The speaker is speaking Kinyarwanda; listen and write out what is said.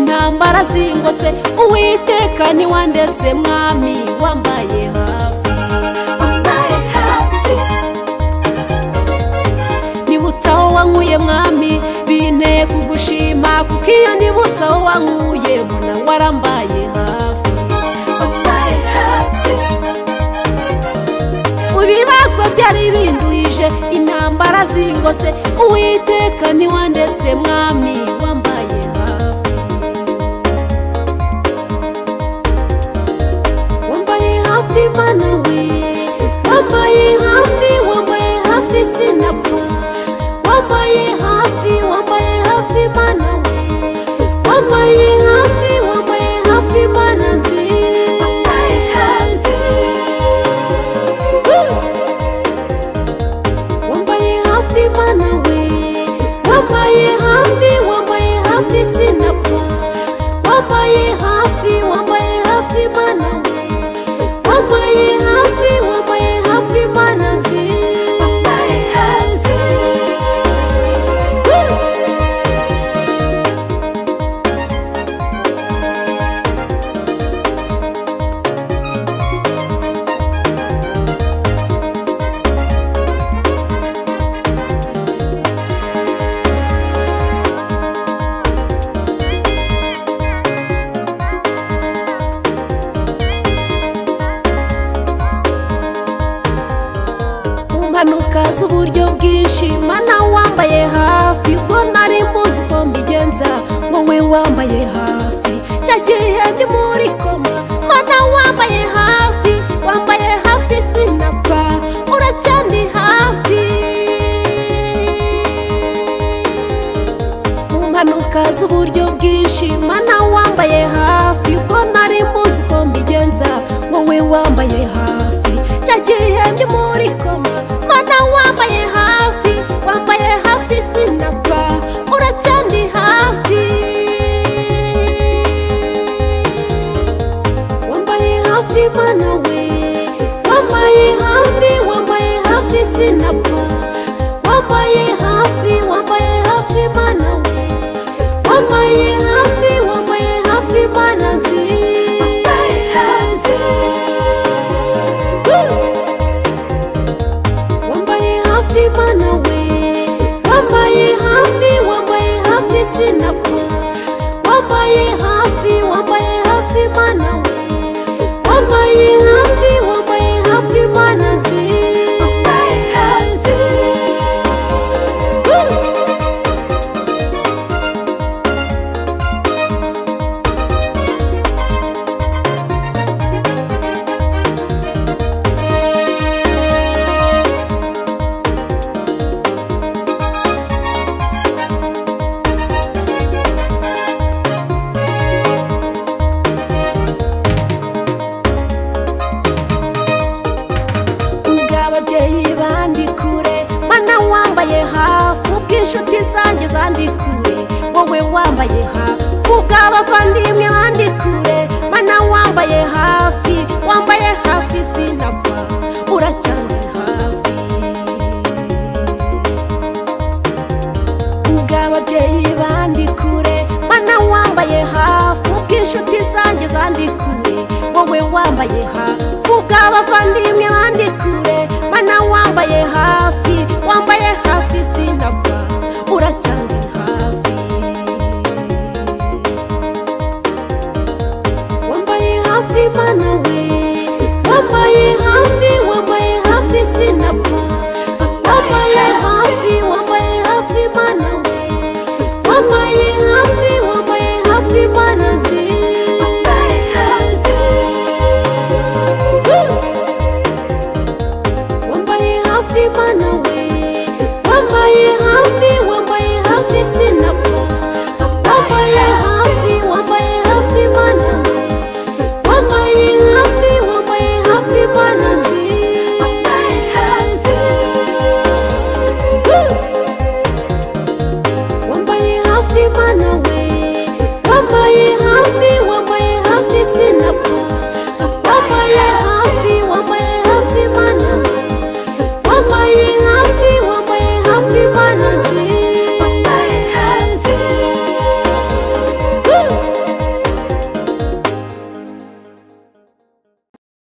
ntambara zingose uwiteka niwa ndetse mwami wambaye hafi wambaye hafi nibutsa aho wankuye mwami binteye kugushima kuko iyo nibutsa aho wankuye mbona warambaye hafi wambaye hafi mu bibazo byari binduhije intambara zingose uwiteka niwa ndetse mwami wambaye hafi wambaye hafi mana we wambaye hafi wambaye hafi sinapfa wambaye hafi wambaye hafi mana we wambaye hafi wambaye hafi mana nziza wambaye hafi wambaye hafi mana we wambaye hafi wambaye hafi sinapfa wambaye hafi wambaye hafi mana we wambaye hafi wambaye hafi mana nziza wambaye hafi mu mpanuka z'uburyo bwinshi mana wambaye hafi ubwo nari mbuzi uko mbigenza wowe wambaye hafi cya gihe ndi muri koma mana wambaye hafi wambaye hafi sinapfa uracyandi hafi mu mpanuka z'uburyo bwinshi mana wambaye hafi ubwo nari mbuzi uko mbigenza wowe wambaye hafi cya gihe ndi muri koma mana wambaye hafi wambaye hafi sinapfa uracyandi hafi wambaye hafi mana we wambaye hafi wambaye hafi sinapfa wambaye hafi wambaye hafi mana we wambaye hafi wambaye hafi mana nziza wambaye hafi wambaye hafi mana we wambaye hafi wambaye hafi sinapfa wambaye hafi wambaye hafi mana we wambaye hafi wambaye hafi mana wambaye nziza hafi ubw'ababyeyi bandi kure mana wambaye hafi ubw'inshuti zanjye zandi kure wowe wambaye hafi ubw'abavandimwe bandi kure mana wambaye hafi wambaye hafi sinapfa uracyari hafi ubw'ababyeyi bandi kure mana wambaye hafi ubw'inshuti zanjye zandi kure wowe wambaye hafi ubw'abavandimwe bandi kure mana wambaye hafi wambaye hafi sinapfa uracyari hafi wambaye hafi mana we